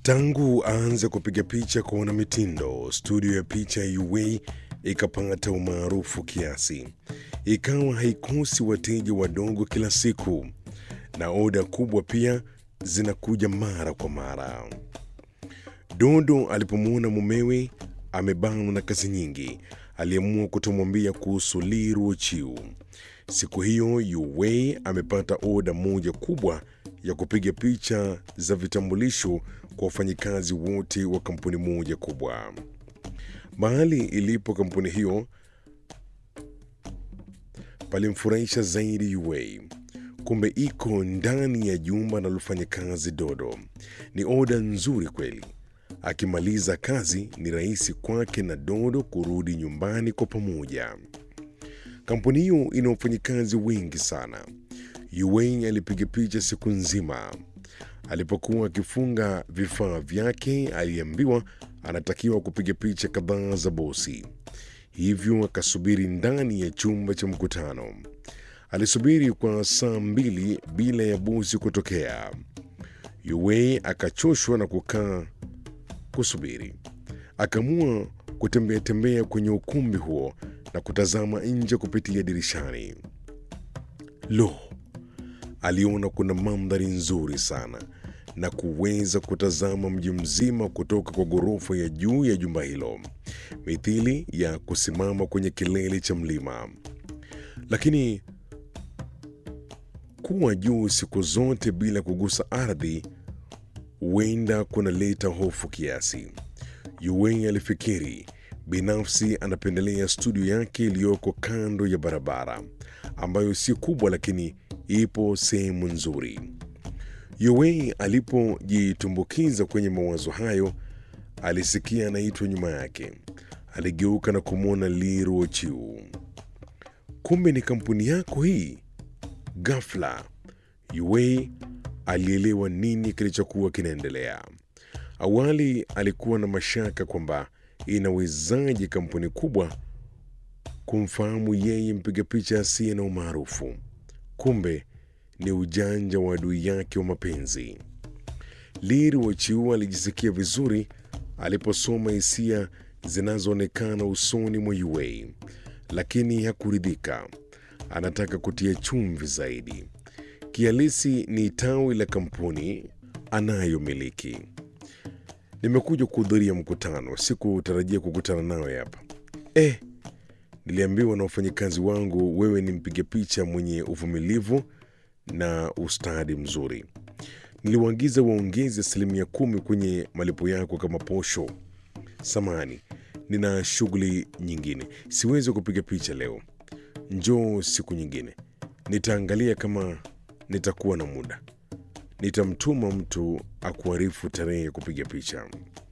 Tangu aanze kupiga picha kwa wanamitindo, studio ya picha ya UA ikapata umaarufu kiasi, ikawa haikosi wateja wadogo kila siku, na oda kubwa pia zinakuja mara kwa mara. Dodo alipomwona mumewe amebanwa na kazi nyingi, aliamua kutomwambia kuhusu Lee Ruochiu. Siku hiyo UA amepata oda moja kubwa ya kupiga picha za vitambulisho kwa wafanyikazi wote wa kampuni moja kubwa. Mahali ilipo kampuni hiyo palimfurahisha zaidi UA. Kumbe iko ndani ya jumba analofanya kazi Dodo. Ni oda nzuri kweli. Akimaliza kazi ni rahisi kwake na Dodo kurudi nyumbani kwa pamoja. Kampuni hiyo ina wafanyikazi wengi sana. UA alipiga picha siku nzima. Alipokuwa akifunga vifaa vyake, aliambiwa anatakiwa kupiga picha kadhaa za bosi, hivyo akasubiri ndani ya chumba cha mkutano. Alisubiri kwa saa mbili bila ya bosi kutokea. UA akachoshwa na kukaa kusubiri, akaamua kutembea tembea kwenye ukumbi huo na kutazama nje kupitia dirishani. Lo, aliona kuna mandhari nzuri sana na kuweza kutazama mji mzima kutoka kwa ghorofa ya juu ya jumba hilo, mithili ya kusimama kwenye kilele cha mlima. Lakini kuwa juu siku zote bila kugusa ardhi huenda kunaleta hofu kiasi. UA alifikiri binafsi anapendelea studio yake iliyoko kando ya barabara ambayo si kubwa lakini ipo sehemu nzuri. UA alipojitumbukiza kwenye mawazo hayo, alisikia anaitwa nyuma yake. Aligeuka na kumwona Lee Ruochiu. Kumbe ni kampuni yako hii? Ghafla UA alielewa nini kilichokuwa kinaendelea. Awali alikuwa na mashaka kwamba inawezaje kampuni kubwa kumfahamu yeye mpiga picha asiye na umaarufu. Kumbe ni ujanja wa adui yake wa mapenzi. Lee Ruochiu alijisikia vizuri aliposoma hisia zinazoonekana usoni mwa UA, lakini hakuridhika. Anataka kutia chumvi zaidi. Kihalisi ni tawi la kampuni anayomiliki. Nimekuja kuhudhuria mkutano, sikutarajia kukutana nawe hapa. Eh, niliambiwa na wafanyakazi wangu wewe ni mpiga picha mwenye uvumilivu na ustadi mzuri. Niliwaagiza waongeze asilimia kumi kwenye malipo yako kama posho. Samani, nina shughuli nyingine, siwezi kupiga picha leo. Njoo siku nyingine, nitaangalia kama nitakuwa na muda. Nitamtuma mtu akuarifu tarehe ya kupiga picha.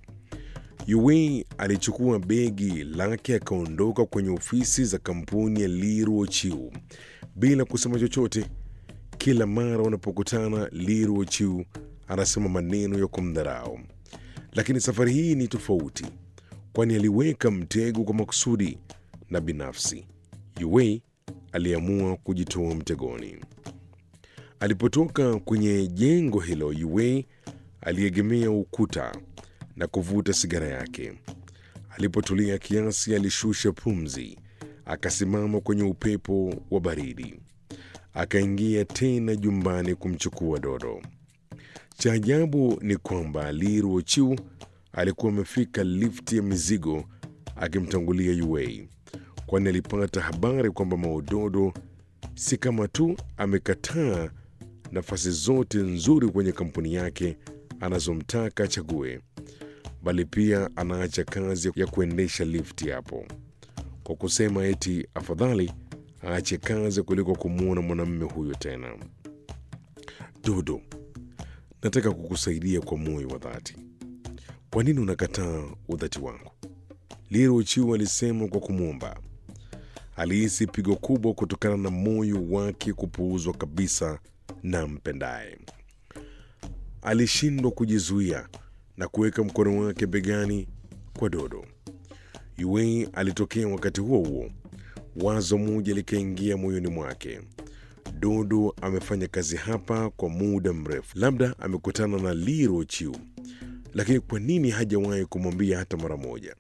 UA alichukua begi lake akaondoka kwenye ofisi za kampuni ya Lee Ruochiu bila kusema chochote. Kila mara wanapokutana, Lee Ruochiu anasema maneno ya kumdharau, lakini safari hii ni tofauti, kwani aliweka mtego kwa makusudi na binafsi. UA aliamua kujitoa mtegoni. Alipotoka kwenye jengo hilo, UA aliegemea ukuta na kuvuta sigara yake. Alipotulia kiasi, alishusha pumzi, akasimama kwenye upepo wa baridi, akaingia tena jumbani kumchukua Dodo. Cha ajabu ni kwamba Lee Ruochiu alikuwa amefika lifti ya mizigo akimtangulia UA, kwani alipata habari kwamba Maododo si kama tu amekataa nafasi zote nzuri kwenye kampuni yake anazomtaka achague, bali pia anaacha kazi ya kuendesha lifti hapo, kwa kusema eti afadhali aache kazi kuliko kumwona mwanamume huyo tena. Dodo, nataka kukusaidia kwa moyo wa dhati. Kwa nini unakataa udhati wangu? Lee Ruochiu alisema kwa kumwomba. Alihisi pigo kubwa kutokana na moyo wake kupuuzwa kabisa na mpendaye. Alishindwa kujizuia na kuweka mkono wake begani kwa Dodo. UA alitokea wakati huo huo. Wazo moja likaingia moyoni mwake. Dodo amefanya kazi hapa kwa muda mrefu, labda amekutana na Lee Ruochiu lakini kwa nini hajawahi kumwambia hata mara moja?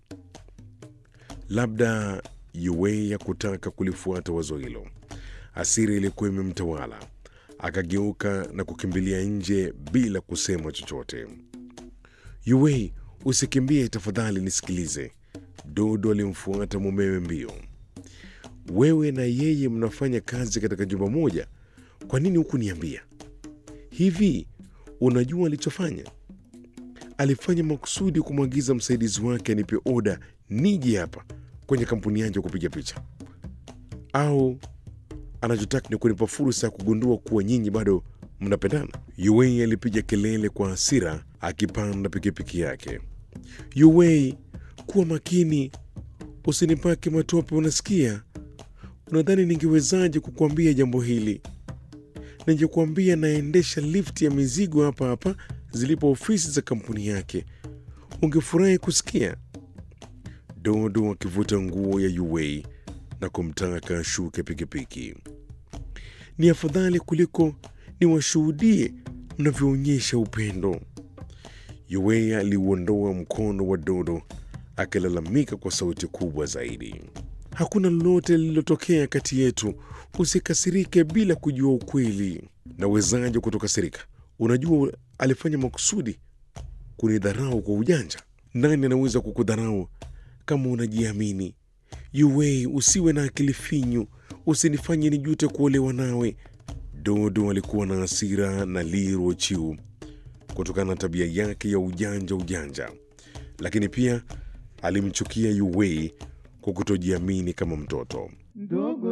Labda Yuwei ya kutaka kulifuata wazo hilo. Hasira ilikuwa imemtawala, akageuka na kukimbilia nje bila kusema chochote. Yuwei, usikimbie tafadhali, nisikilize. Dodo alimfuata mumewe mbio. Wewe na yeye mnafanya kazi katika jumba moja, kwa nini hukuniambia? Hivi unajua alichofanya? Alifanya makusudi kumwagiza msaidizi wake anipe oda nije hapa kwenye kampuni yangu kupiga picha, au anachotaka ni kunipa fursa ya kugundua kuwa nyinyi bado mnapendana? Yuwei alipiga kelele kwa hasira akipanda pikipiki yake. Yuwei, kuwa makini, usinipake matope, unasikia? Unadhani ningewezaje kukuambia jambo hili? Ningekuambia naendesha lifti ya mizigo hapa hapa zilipo ofisi za kampuni yake, ungefurahi kusikia. Dodo akivuta nguo ya Yuwei na kumtaka ashuke pikipiki. Ni afadhali kuliko niwashuhudie mnavyoonyesha upendo. Yuwei aliuondoa mkono wa Dodo akilalamika kwa sauti kubwa zaidi. Hakuna lolote lililotokea kati yetu, usikasirike bila kujua ukweli. Nawezaje kutokasirika? Unajua alifanya makusudi kunidharau kwa ujanja. Nani anaweza kukudharau kama unajiamini? Yuwei, usiwe na akili finyu, usinifanye nijute kuolewa nawe. Dodo alikuwa na hasira na Liro Chiu kutokana na tabia yake ya ujanja ujanja, lakini pia alimchukia Yuwei kwa kutojiamini kama mtoto. Ndogo